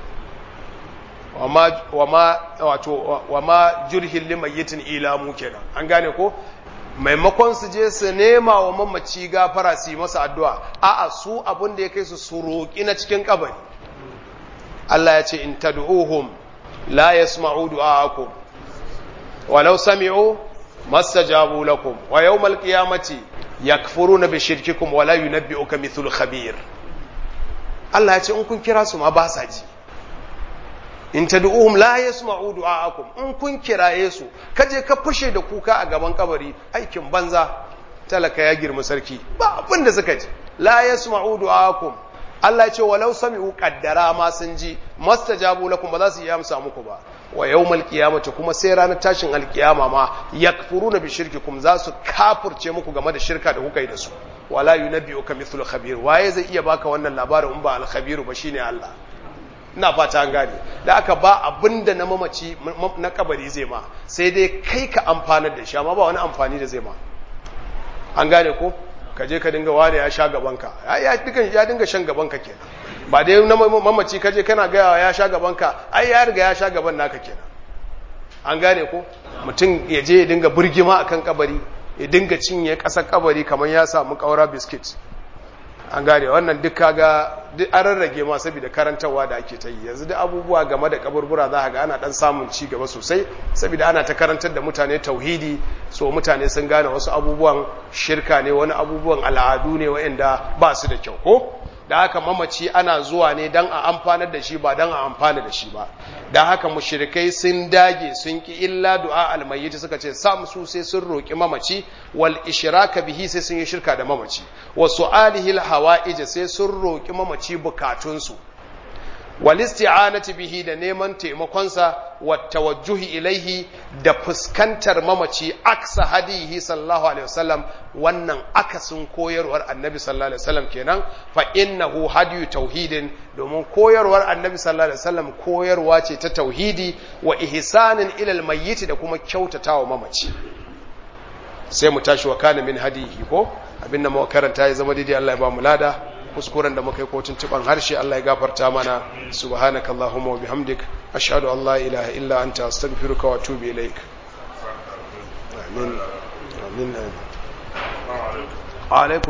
wama wato wama jurhil limayyitin ila mu kenan an gane ko maimakon su je su nema wa mamaci gafara su yi masa addu'a a'a su abin da ya kai su su roƙi na cikin kabari Allah ya ce in tad'uhum la yasma'u du'aakum walau sami'u mastajabu lakum wa yawmal qiyamati yakfuruna bi shirkikum wa la yunabbi'uka mithlu khabir Allah ya ce in kun kira su ma ba sa ji in tad'uhum la yasma'u du'aakum in kun kiraye su kaje ka fushe da kuka a gaban kabari aikin banza talaka ya girma sarki ba abin da suka ji la yasma'u du'aakum Allah ya ce walau sami'u qaddara ma sun ji mastajabu lakum ba za su yi amsa muku ba wa yawmal qiyamati kuma sai ranar tashin alkiyama ma yakfuruna bi shirkikum za su kafurce muku game da shirka da kuka yi da su wala yunabbi'uka mithlu khabir waye zai iya baka wannan labarin in ba al-khabiru ba shine Allah ina fata an gane da aka ba abinda na mamaci na kabari zai ma sai dai kai ka amfanar da shi amma ba wani amfani da zai ma an gane ko ka je ka dinga ware ya sha gabanka ya ya dinga shan gabanka kenan ba dai na mamaci ka je kana gaya ya sha gabanka ai ya riga ya sha gaban naka kenan an gane ko mutum ya je ya dinga burgima akan kabari ya dinga cinye ƙasar kabari kamar ya samu ƙaura biskit an gane wannan duk kaga duk an rarrage ma saboda karantarwa da ake ta yi yanzu duk abubuwa game da kaburbura za ga ana dan samun ci gaba sosai saboda ana ta karantar da mutane tauhidi so mutane sun gane wasu abubuwan shirka ne wani abubuwan al'adu ne waɗanda ba su da kyau ko da haka mamaci ana zuwa ne don a amfanar da shi ba don a amfana da shi ba da haka mushrikai sun dage sun ki illa du'a almayyit suka ce sam su sai sun roki mamaci wal ishraka bihi sai sun yi shirka da mamaci wa su'alihi al hawa'ij sai sun roki mamaci bukatun su wal isti'anati bihi da neman taimakonsa wa tawajjuhi ilaihi da fuskantar mamaci aksa hadihi sallallahu alaihi wasallam wannan akasin koyarwar annabi sallallahu alaihi wasallam kenan fa innahu hadiyu tauhidin domin koyarwar annabi sallallahu alaihi wasallam koyarwa ce ta tauhidi wa ihsanin ilal mayyit da kuma kyautatawa mamaci sai mu tashi wa kana min hadihi ko abinda mu karanta ya zama daidai Allah ya ba mu lada kuskuren da muka yi kotun tuban harshe Allah ya gafarta mana subhanaka allahumma wa bihamdik ashhadu an la ilaha illa anta astaghfiruka wa atubu ilaik amin amin alaikum